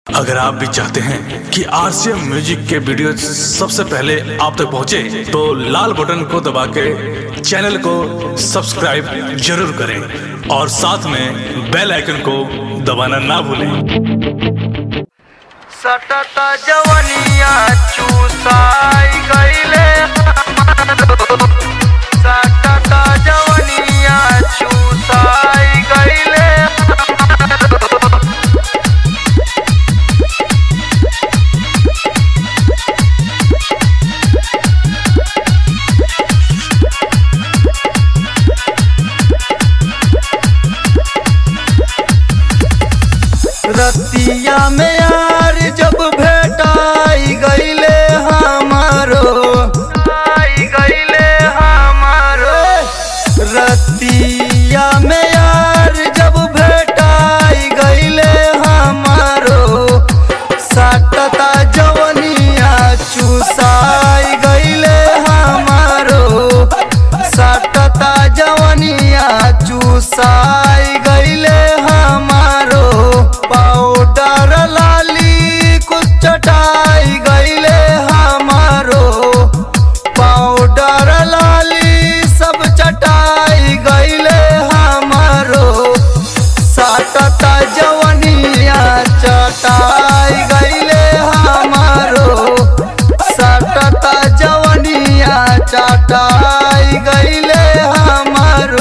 अगर आप भी चाहते हैं कि आरसीएम म्यूजिक के वीडियो सबसे पहले आप तक पहुंचे, तो लाल बटन को दबा के चैनल को सब्सक्राइब जरूर करें और साथ में बेल आइकन को दबाना ना भूलें सटता जवनिया चूसाई गईले हमारो सटता जवनिया चूसाई गईले हमारो रतिया में यार जब भेटाई गईले हमारो आई गईले हमारो रतिया में यार जब भेटाई गईले हमारो सटता जवनिया चूसाई गईले हमारो सटता जवनिया चूसाई गईले हमारो पाउडर लाली कुछ चटाई गईले हमारो पाउडर लाली सब चटाई गईले हमारो सटता जवनिया चटाई गईले हमारो सटता जवनिया चटाई गईले हमारो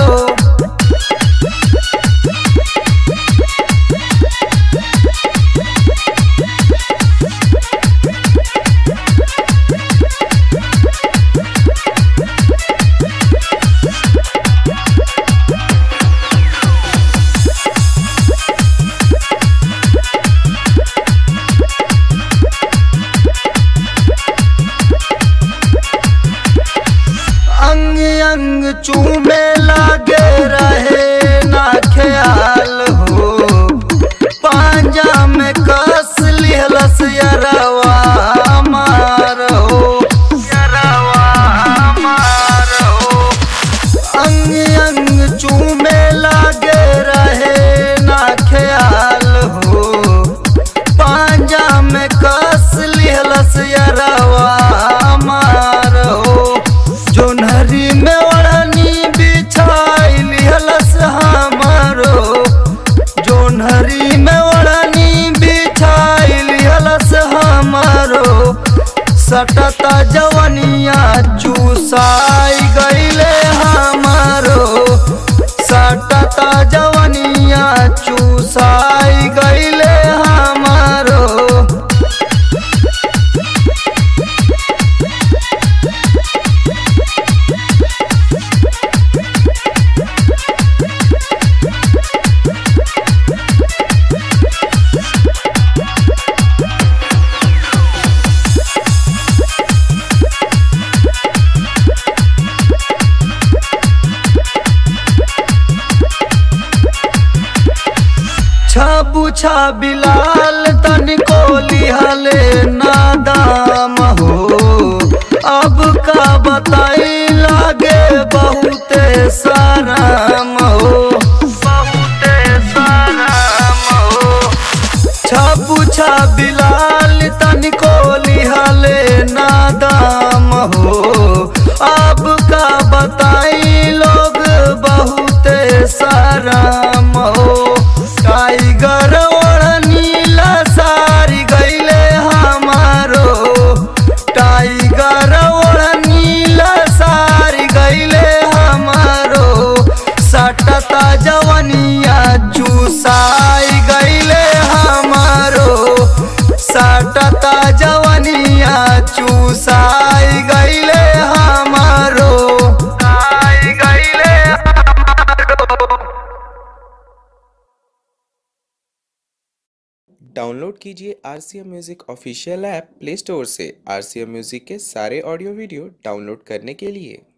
अंग अंग चूमे लागे रहे ना ख्याल हो पांजा में कस लिहलस यरवा मार हो यरवा मार हो अंग अंग चूमे लागे रहे ना ख्याल हो पांजा में कस लिहलस यरवा मार हो जोनहरी में ओढ़नी बिछाई लिहलस हमारो जोनहरी में ओढ़नी बिछाई लिहलस हमारो सटता जवनिया चूसाई गईले हमारो सटता जवनिया चूसाई गईले हमारो छबु बिलाल तनिको लिहले नादाम हो अब का बताई लागे बहुते साराम हो बहुते साराम हो छबु बिलाल तनिको लिहले नादाम हो अब का बताई लोग बहुते साराम हो टाइगर ओढ़नीला सारी गईले हमारो टाइगर ओढ़नीला सारी गईले हमारो सटता जवनिया चूसाई गईले हमारो सटता जवनिया चूसाई गईले हमारो आई गईले हमारो डाउनलोड कीजिए R C M music official app play store से आर सी एम म्यूज़िक के सारे ऑडियो वीडियो डाउनलोड करने के लिए